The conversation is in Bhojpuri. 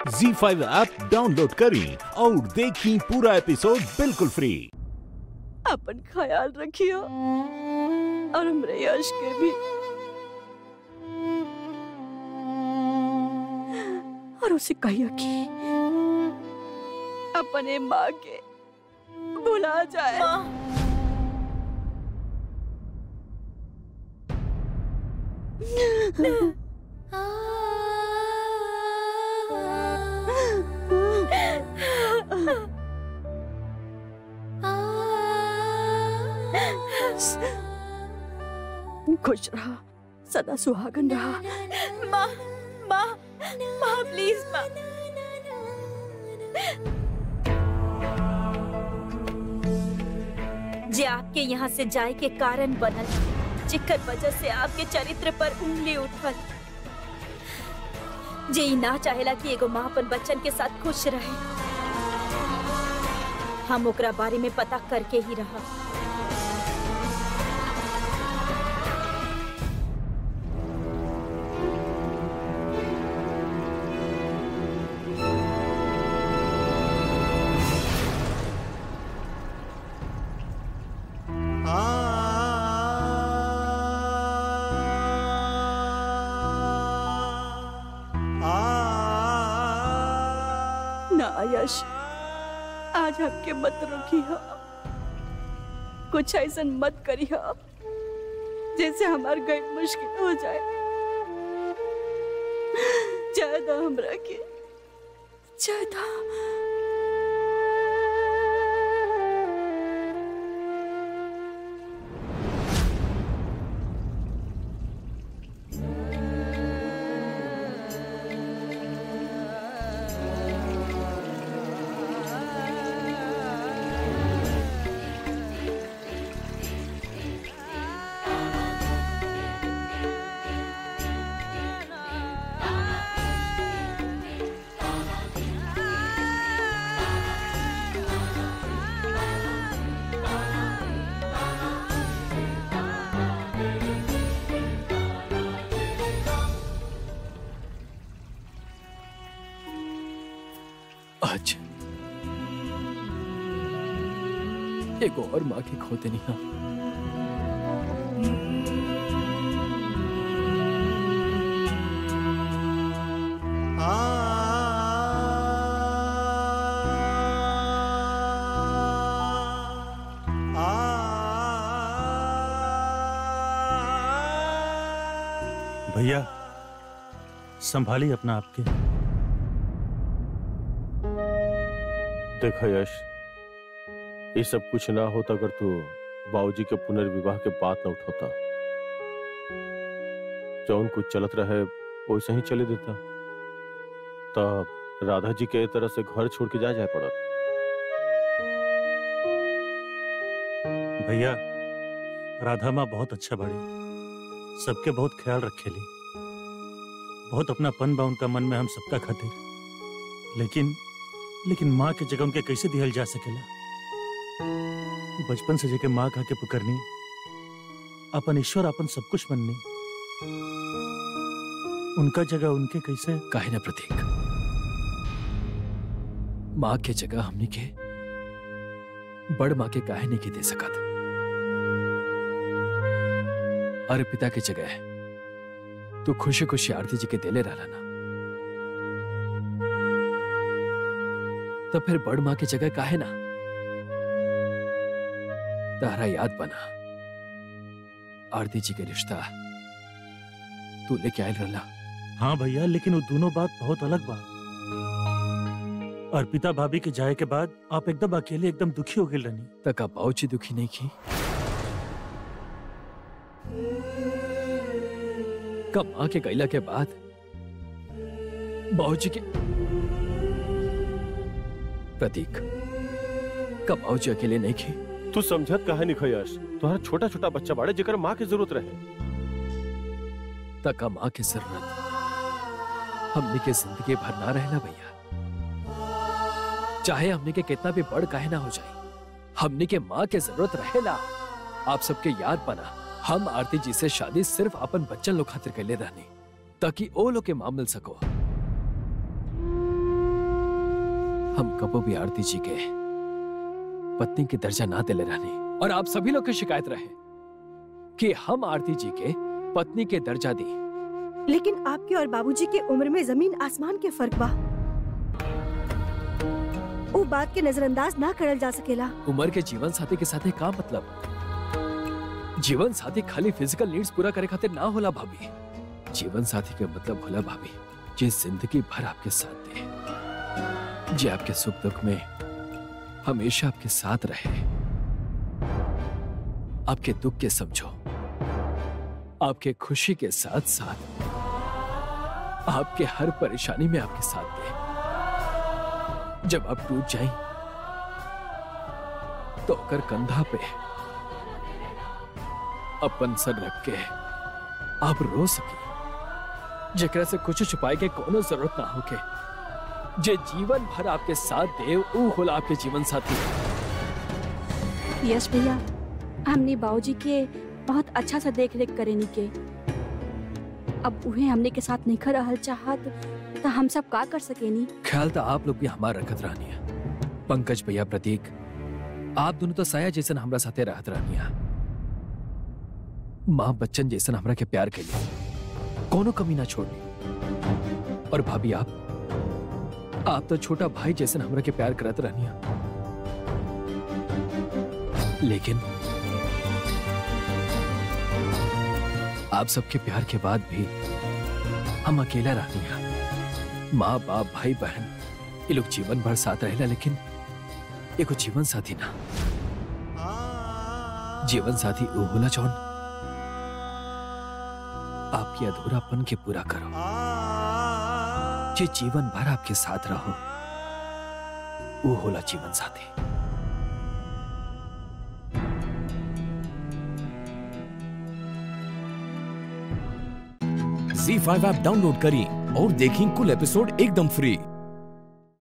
जी फाइव ऐप डाउनलोड करें और देखें पूरा एपिसोड बिल्कुल फ्री अपन ख्याल रखियो और हमरे यश के भी और उसे कहियो कि अपने माँ के भुला जाए खुश रहा सदा सुहागन रहा माँ माँ माँ प्लीज माँ जे आपके यहाँ से जाए के कारण बनल जेकर वजह से आपके चरित्र पर उंगली उठल जे ई ना चाहेला कि एगो माँ अपन बच्चन के साथ खुश रहे हम ओकरा बारे में पता करके ही रहा ना यश आज हमके मत रोकी हो कुछ ऐसा मत करी हो जैसे हमार गई मुश्किल हो जाए ज्यादा हमरा के ज्यादा आज एक और माँ की खोते नहीं हम भैया संभाली अपना आपके देखा यश ये सब कुछ ना होता अगर तू बाबूजी के पुनर्विवाह के बात न उठाता जौन कुछ चलत रहे वैसे ही चले देता तब राधा जी के तरह से घर छोड़ के जा जाए पड़त भैया राधा माँ बहुत अच्छा बाड़ी सबके बहुत ख्याल रखेली बहुत अपनापन बा उनका मन में हम सबका खातिर लेकिन लेकिन माँ के जगह उनके कैसे दिहल जा सकेला बचपन से जेके माँ कहा के पुकरनी अपन ईश्वर अपन सब कुछ मननी उनका जगह उनके कैसे काहे ना प्रतीक माँ के जगह हमनी के बड़ माँ के काहे नहीं के दे सकत अरे पिता के जगह तू खुशी खुशी आरती जी के देले रहला ना तो फिर बड़ माँ की जगह काहे ना तारा याद बना आरती जी के रिश्ता तू लेके आयल रहला हाँ भैया लेकिन वो दोनों बात बहुत अलग बा अर्पिता भाभी के जाए के बाद आप एकदम अकेले एकदम दुखी हो गए रनी तक आप बाऊची दुखी नहीं की कब माँ के गैला के बाद बाबूजी के प्रतीक कब बाबूजी अकेले नहीं की तू समझत कहा नहीं यश तुम्हारा छोटा छोटा बच्चा बाड़े जेकर माँ की जरूरत रहे तक माँ की जरूरत हमने के जिंदगी भर ना रहना भैया चाहे हमने के कितना भी बड़ काहे ना हो जाए हमने के माँ के जरूरत रहेला आप सबके याद बना हम आरती जी से शादी सिर्फ अपन बच्चन लोग खातिर कैले रहनी ताकि ओ लोग के मां मिल सको हम कबो भी आरती जी के पत्नी के दर्जा ना दिले रहने और आप सभी लोग की शिकायत रहे कि हम आरती जी के पत्नी के दर्जा दी लेकिन आपके और बाबूजी की उम्र में जमीन आसमान के फर्क बा वो बात के नजरअंदाज ना करल जा सकेला उम्र के जीवन साथी के साथ का मतलब जीवन साथी खाली फिजिकल नीड्स पूरा करे खातिर ना होला भाभी जीवन साथी के मतलब होला भाभी जे जिंदगी भर आपके साथ दे जे आपके सुख दुख में हमेशा आपके साथ रहे आपके दुख के समझो आपके खुशी के साथ साथ आपके हर परेशानी में आपके साथ दे जब आप टूट जाएं तो ओकर कंधा पे अपन सर रख के आप रो सकी जेकरा से कुछ छुपाए के कोनो जरूरत ना होके जे जीवन भर आपके साथ दे ऊ होला आपके जीवन साथी यश भैया हमने बाबूजी के बहुत अच्छा सा देख रेख करेनी के अब उहे हमने के साथ नहीं रहल चाहत तो हम सब का कर सकेनी ख्याल तो आप लोग भी हमारा रखत रहनी है पंकज भैया प्रतीक आप दोनों तो साया जैसन हमरा साथे रहत रहनी है माँ बच्चन जैसन हमरा के प्यार के लिए कोनो कमी ना छोड़नी और भाभी आप आप तो छोटा भाई जैसन हमरा के प्यार करत रहनी है लेकिन आप सबके प्यार के बाद भी हम अकेला रहनी है माँ बाप भाई बहन ये लोग जीवन भर साथ रहेला लेकिन एगो जीवन साथी ना जीवन साथी वो होला जौन आपके अधूरापन के पूरा करो जे जीवन भर आपके साथ रहो वो होला जीवन साथी झी फाइव ऐप डाउनलोड करें और देखें कुल एपिसोड एकदम फ्री